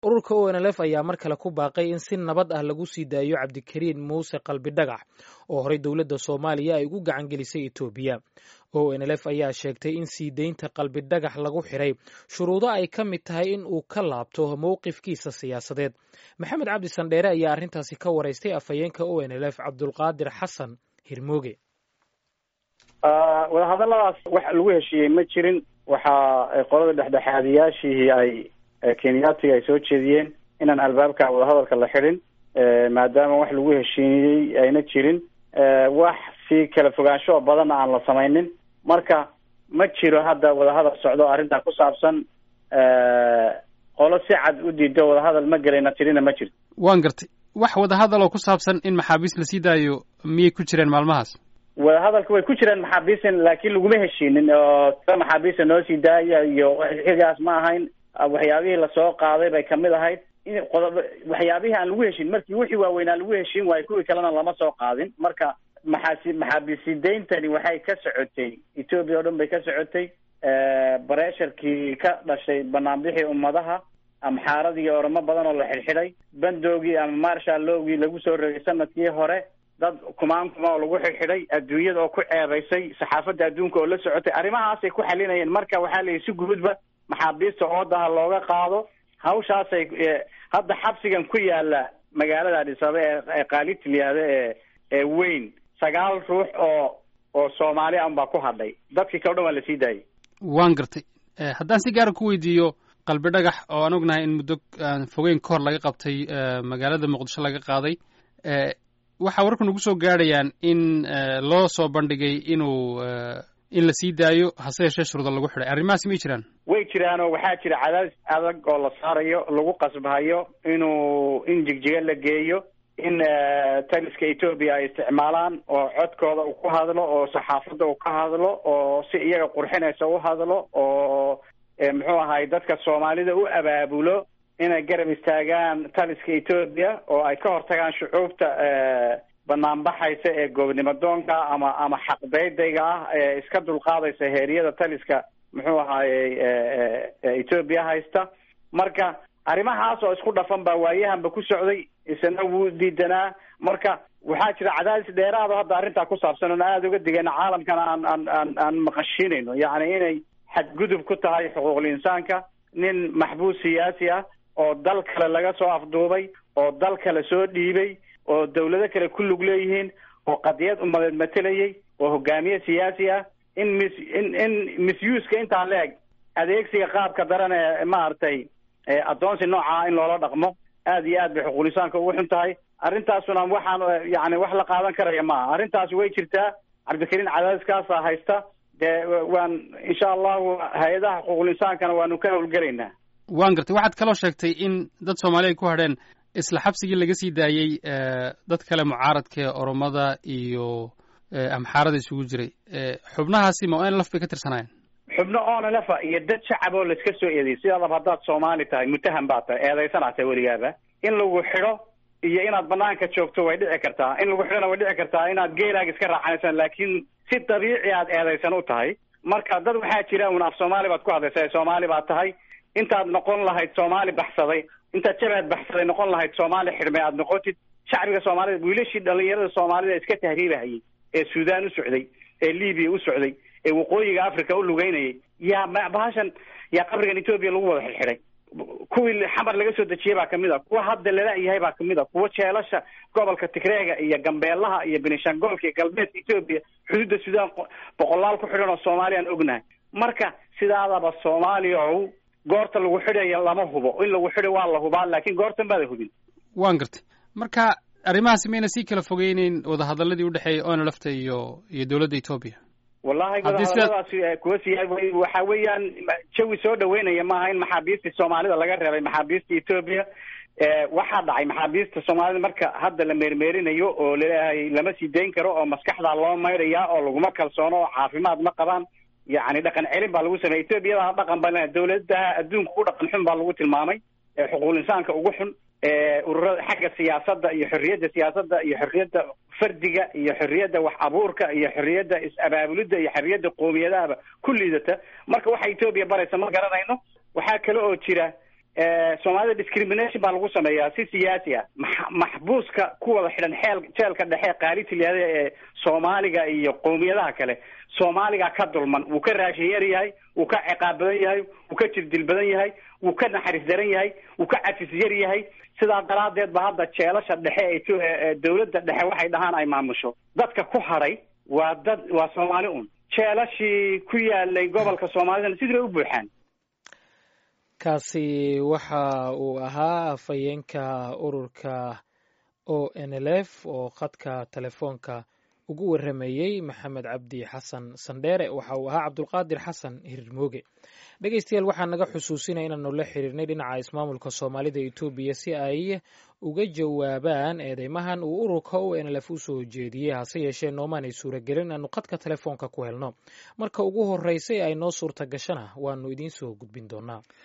ururka o n l f ayaa mar kale ku baaqay in si nabad ah lagu sii daayo cabdikariin muuse qalbi dhagax oo horey dowladda soomaaliya ay ugu gacan gelisay etoobiya o n l f ayaa sheegtay in sii deynta qalbi dhagax lagu xiray shuruudo ay ka mid tahay in uu ka laabto mowqifkiisa siyaasadeed maxamed cabdi sandheere ayaa arrintaasi ka waraystay afhayeenka o n l f cabdulqaadir xasan hirmooge wadahadaladaas wax lagu heshiiyey ma jirin waxaa qolada dhexdhexaadiyaashii ay kenyaatiga ay soo jeediyeen inaan albaabka wadahadalka la xidhin maadaama wax lagu heshiiyey ayna jirin wax si kala fogaansho badanna aan la samaynin marka ma jiro hadda wadahadal socdo arrintaa ku saabsan qolo si cad u diido wadahadal ma gelayna tirina ma jirto waan gartay wax wadahadal oo ku saabsan in maxaabiis la sii daayo miyay ku jireen maalmahaas wadahadalka way ku jireen maxaabiisin laakiin laguma heshiinin oo ta maxaabiista noo sii daaya iyo xigaas ma ahayn waxyaabihii lasoo qaaday bay kamid ahayd in qodob waxyaabihii aan lagu heshin markii wixii waaweynaa lagu heshin waayo kuwii kalena lama soo qaadin marka maxaasi maxaabiisideyntani waxay ka socotay etoobiya oo dhan bay ka socotay bareesharkii ka dhashay banaanbixii ummadaha amxaaradii oramo badan oo la xidhxidhay bandoogii ama marshallowgii lagu soo rogay sanadkii hore dad kumaan kuma oo lagu xidhxidhay adduunyada oo ku ceebaysay saxaafadda adduunka oo la socotay arrimahaasay ku xalinayeen marka waxaa la yidhi si guudba maxaabiista oodaha looga qaado hawshaasay hadda xabsigan ku yaala magaalada adhisabe ee kaaliti layihahdo ee ee weyn sagaal ruux oo oo soomaali an baa ku hadhay dadkii kale o dhan waa la sii daayay waan gartay haddaan si gaara ku weydiiyo qalbi dhagax oo aan ognahay in muddo aan fogeyn ka hor laga qabtay magaalada muqdisho laga qaaday waxaa wararku nagu soo gaadhayaan in loo soo bandhigay inuu in la sii daayo hase yeeshee shuruuda lagu xidhay arrimahaasi may jiraan way jiraan oo waxaa jira cadaadis adag oo la saarayo lagu qasbahayo inuu in jigjiga la geeyo in taliska etoobiya ay isticmaalaan oo codkooda uu ku hadlo oo saxaafadda uu ka hadlo oo si iyaga qurxinaysa u hadlo oo muxuu ahay dadka soomaalida u abaabulo inay garab istaagaan taliska etoobiya oo ay ka hortagaan shucuubta banaanbaxaysa ee goobnimo doonka ama ama xaqdaydayga ah ee iska dulqaadaysa heeriyada taliska muxuu ahaayey etoobiya haysta marka arrimahaas oo isku dhafan baa waayahanba ku socday isna wuu diidanaa marka waxaa jira cadaadis dheeraado hadda arrintaa ku saabsan oon aada uga digayna caalamkana aan aan aan aan maqashiinayno yacni inay xadgudub ku tahay xuquuqul insaanka nin maxbuus siyaasi ah oo dal kale laga soo afduubay oo dal kale soo dhiibay oo dawlado kale ku lug leeyihiin oo qadiyad umadeed matelayay oo hogaamiye siyaasi ah in mis in in misyuuska intaan la-eg adeegsiga qaabka daran ee maaragtay addoonsi noocaa in loola dhaqmo aada iyo aad bay xuquulisaanka ugu xun tahay arrintaasuna waxaan yani wax la qaadan karaya maaha arrintaasi way jirtaa cabdikariin cadaadiskaasa haysta dee waan insha allahu hay-adaha xuquuqulinsaankana waanu ka howlgelaynaa waan gartay waxaad kaloo sheegtay in dad soomaali ay ku hadheen isla xabsigii laga sii daayey dad kale mucaaradka ee oromada iyo amxaarada isugu jiray xubnahaasi ma o n laf bay ka tirsanaayeen xubno onlefa iyo dad shacab oo laiska soo eedeyay sidaadaba haddaad soomaali tahay mutaham baad tahay eedaysanaa tahay weligaaba in lagu xidho iyo inaad banaanka joogto way dhici kartaa in lagu xidhona way dhici kartaa inaad geelaaga iska raaxanaysaan laakiin si dabiici aad eedaysan u tahay marka dad waxaa jira un af soomaali baad ku hadlaysa soomaali baad tahay intaad noqon lahayd soomaali baxsaday intaad jabaad baxsaday noqon lahayd soomaali xidhmay aad noqotid shacbiga soomaalida wiilashii dhalinyarada soomaalida iska tahriibahayay ee suudaan u socday ee libiya u socday ee waqooyiga africa u lugeynayay yaa bahashan yaa qabrigan etoobiya lagu wada xidxidhay kuwii xamar laga soo dejiyey baa kamid a kuwa hadda lala-yahay baa kamid a kuwa jeelasha gobolka tigreega iyo gambeelaha iyo benishangolka iyo galbeedka etoobiya xuduudda suudaan boqolaal ku xidhan oo soomaaliyaan ognahay marka sidaadaba soomaaliya ow goorta lagu xidhaya lama hubo in lagu xidho waa la hubaa laakiin goortan baada hubin waan gartay marka arrimahaasi mayna sii kala fogeyneyn wadahadaladii udhexeeyay ona lafta iyo iyo dowladda etoobiya wallahi wadahadaladaasi kuwa siya waxa weeyaan jawi soo dhaweynaya maaha in maxaabiistii soomaalida laga reebay maxaabiista etoobiya waxaa dhacay maxaabiista soomaalida marka hadda la meermeerinayo oo laleeyahay lama sii dayn karo oo maskaxdaa loo maydhaya oo laguma kalsoono oo caafimaad ma qabaan yacni dhaqan celin baa lagu sameeyay etoobiyada dhaqan ba dawladaha adduunka ku dhaqan xun baa lagu tilmaamay xuquuqul insaanka ugu xun ururada xagga siyaasadda iyo xorriyadda siyaasadda iyo xorriyadda fardiga iyo xorriyadda wax abuurka iyo xorriyadda is-abaabulidda iyo xorriyadda qoomiyadahaba ku liidata marka waxa etoobiya baraysa ma garanayno waxaa kale oo jira soomaalida discrimination baa lagu sameeyaa si siyaasi ah maxbuuska ku wada xidhan xeel jeelka dhexe qaalitiliyada ee soomaaliga iyo qowmiyadaha kale soomaaliga ka dulman wuu ka raashin yar yahay wuu ka ciqaab badan yahay wuu ka jirdil badan yahay wuu ka naxariis daran yahay wuu ka cafis yar yahay sidaa daraadeed ba hadda jeelasha dhexe ee dawladda dhexe waxay dhahaan ay maamusho dadka ku hadhay waa dad waa soomaali un jeelashii ku yaalay gobolka soomaalidana sidii bay u buuxaan kaasi waxa uu ahaa afhayeenka ururka o n l f oo khadka telefoonka ugu waramayey maxamed cabdi xasan sandheere waxa uu ahaa cabdulqaadir xasan hirirmooge dhegeystayaal waxaa naga xusuusinaya inaanu la xiriirnay dhinaca ismaamulka soomaalida etoobiya si ay uga jawaabaan eedeymahan uu ururka o n l f u soo jeediyey hase yeeshee noomaanay suuragelin inaanu khadka telefoonka ku helno marka ugu horreysay ay noo suurta gashana waanu idiin soo gudbin doonaa